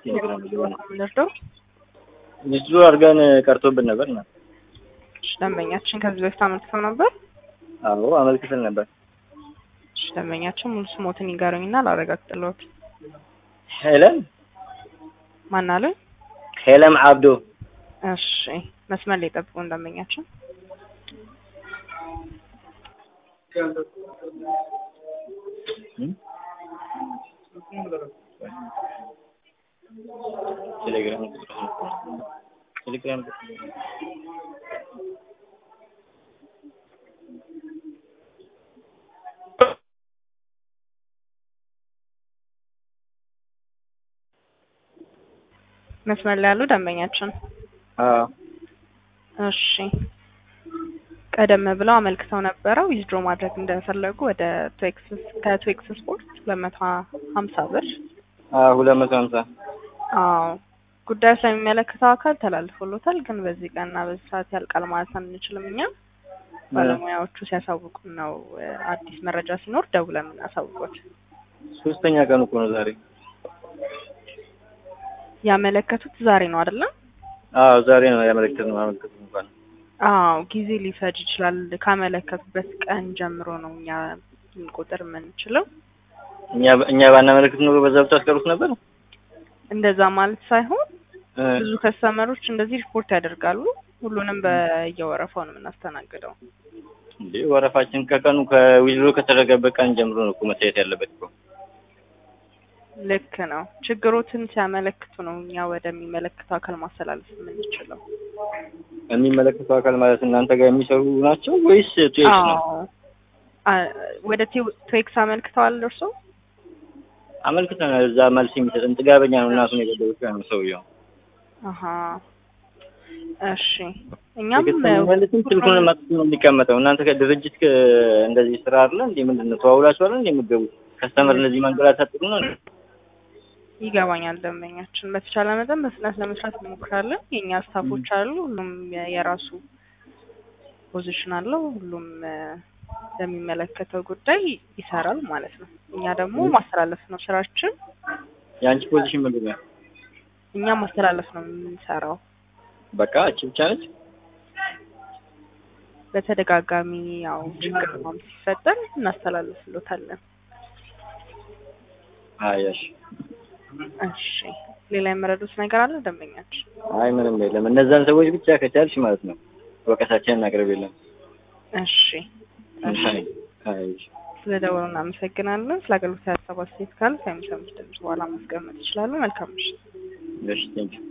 ቴሌግራም የምንወስደው ሚስዱ አድርገን ቀርቶብን ነበር እና እሺ፣ ደንበኛችን ከዚህ በፊት አመልክተው ነበር። አዎ አመልክተን ነበር። እሺ፣ ደንበኛችን ሙሉ ስሞትን ይንገሩኝና ላረጋግጥልዎት። ሄለን ማን አለ? ሄለም አብዶ እሺ፣ መስመር ላይ ጠብቁን ደንበኛችን። ቴሌግራም ቴሌግራም መስመር ላይ ያሉ ደንበኛችን አዎ እሺ ቀደም ብለው አመልክተው ነበረው ዊዝድሮ ማድረግ እንደፈለጉ ወደ ቴክስስ ከቴክስ ስፖርት ሁለት መቶ ሀምሳ ብር አዎ ሁለት መቶ ሀምሳ አዎ ጉዳዩ ስለሚመለከተው አካል ተላልፎሎታል። ግን በዚህ ቀንና በዚህ ሰዓት ያልቃል ማለት አንችልም። እኛ ባለሙያዎቹ ሲያሳውቁን ነው እ፣ አዲስ መረጃ ሲኖር ደውለን የምናሳውቁት። ሶስተኛ ቀን እኮ ነው ዛሬ። ያመለከቱት ዛሬ ነው አይደለም? አዎ ዛሬ ነው ያመለክተን ነው ያመለክተን እንኳን አዎ ጊዜ ሊፈጅ ይችላል። ካመለከቱበት ቀን ጀምሮ ነው እኛ ቁጥር የምንችለው። እኛ እኛ ባናመለክት ኖሮ በዛ ብታስቀሩት ነበር። እንደዛ ማለት ሳይሆን እ፣ ብዙ ከስተመሮች እንደዚህ ሪፖርት ያደርጋሉ። ሁሉንም በየወረፋው ነው የምናስተናግደው። እንዴ ወረፋችን ከቀኑ ከዊዝድሮ ከተደረገበት ቀን ጀምሮ ነው እኮ መታየት ያለበት እኮ። ልክ ነው። ችግሮትን ሲያመለክቱ ነው እኛ ወደሚመለከተው አካል ማስተላለፍ የምንችለው። የሚመለከተው አካል ማለት እናንተ ጋር የሚሰሩ ናቸው ወይስ ቱኤክስ ነው? አዎ አ- ወደ ቴው- ቴክስ አመልክተዋል እርሶ? አመልክተናል። እዛ መልስ የሚሰጥን ጥጋበኛ ነው። እናቱን የገደሉት ነው ሰውየው። አሀ እሺ። እኛም መልስም ስልኩን ማጥቶ ነው የሚቀመጠው። እናንተ ከድርጅት ከ- እንደዚህ ስራ አለ እንዴ? ምንድን ነው ተዋውላችኋል እንዴ የምትገቡት? ከስተመር እንደዚህ ማንገላታት ጥሩ ነው? ይገባኛል። ደንበኛችን በተቻለ መጠን በፍጥነት ለመስራት እንሞክራለን። የእኛ ስታፎች አሉ። ሁሉም የ- የራሱ ፖዚሽን አለው። ሁሉም እ፣ ለሚመለከተው ጉዳይ ይሰራል ማለት ነው። እኛ ደግሞ ማስተላለፍ ነው ስራችን። የአንቺ ፖዚሽን ምንድን ነው? እኛ ማስተላለፍ ነው የምንሰራው። በቃ እቺ ብቻ ነች። በተደጋጋሚ ያው ችግር ነው ሲፈጠር እናስተላልፍሎታለን። አይ እሺ። እሺ ሌላ የመረዱት ነገር አለ ደንበኛችን? አይ ምንም የለም። እነዛን ሰዎች ብቻ ከቻልሽ ማለት ነው ወቀሳችንን እናቅርብ የለም። እሺ እሺ አይ አይ እሺ። ስለ ደወሉ እናመሰግናለን። ስለ አገልግሎት ሀሳብ አስተያየት ካለ ከሚሰሙት ድምጽ በኋላ ማስቀመጥ ይችላሉ። መልካም ምሽት። እሺ ቴንኪው